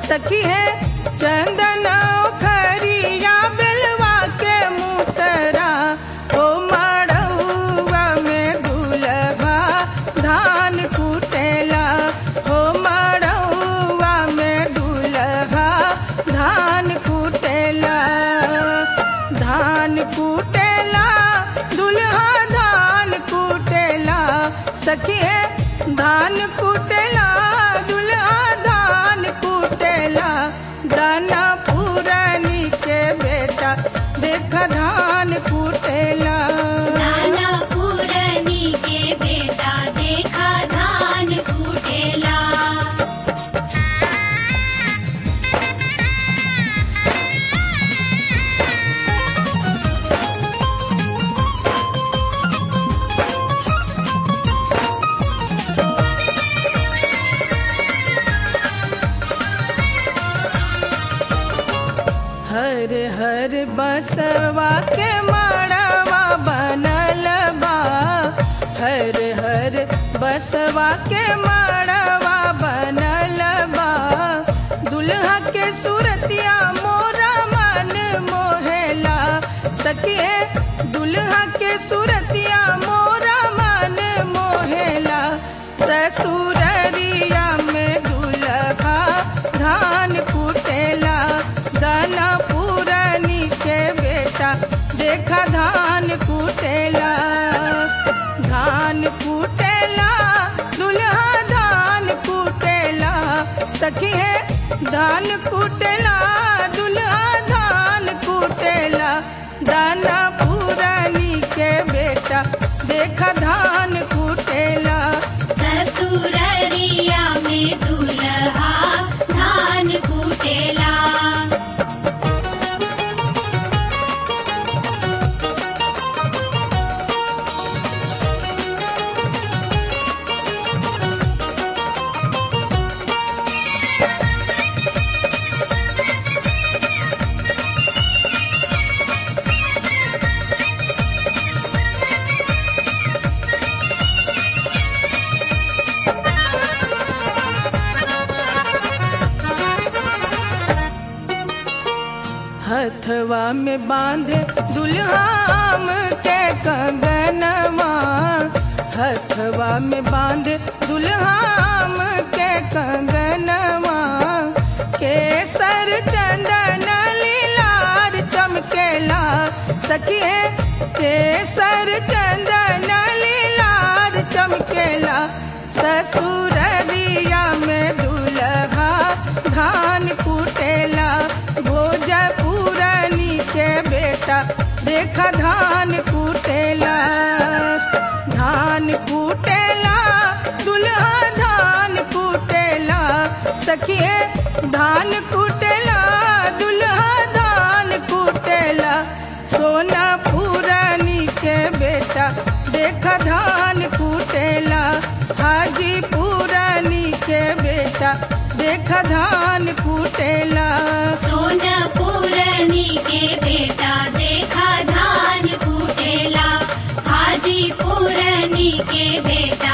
सखी है चंदन खरिया बेलवा के मुसरा ओ मड़ौआ में दुलभा धान कुटेला ओ मड़ौआ में दुलभा धान कुटेला धान कुटेला दुल्हा धान कुटेला सखी है धान कुटेला दुल्हा धान कुटेला दाना पुरानी के बेटा देख धान कुटेला नाना पुरनी के बेटा देखा धान कुटेला हर हर बसवा के माड़वा बनल बा हर हर बसवा के माड़वा बनल बा दुल्हा के सूरतिया मोरा मन मोहेला सखिए दुल्हा के सूरतिया मोरा मन मोहेला ससुररिया में दुल्हा धान कुटेला दाना पुरानी के बेटा देखा धान कुटेला धान कुटेला दुल्हा धान कुटेला सखी है धान कुटेला दुल्हा धान कुटेला दाना पुरानी के बेटा देखा धान कुटेला ससुररिया में दुल्हा धान कुटेला हथवा में बांधे दुल्हाम के कंगनवा हथवा में बांधे दुल्हाम के कंगनवा केसर चंदन लीलार चमकेला सखी है केसर चंदन लीलार चमकेला ससुररिया में दुल्हा धान कुटेला भोजपुरानी के बेटा देखा धान कुटेला धान कुटेला दुल्हा धान कुटेला सखिए धान कुटेला दुल्हा धान कुटेला सोना पुरानी के बेटा देखा धान कुटेला हाजी पुरानी के बेटा देखा धान कुटेला सोना पुरनी के बेटा देखा धान कुटेला हाजी पुरनी के बेटा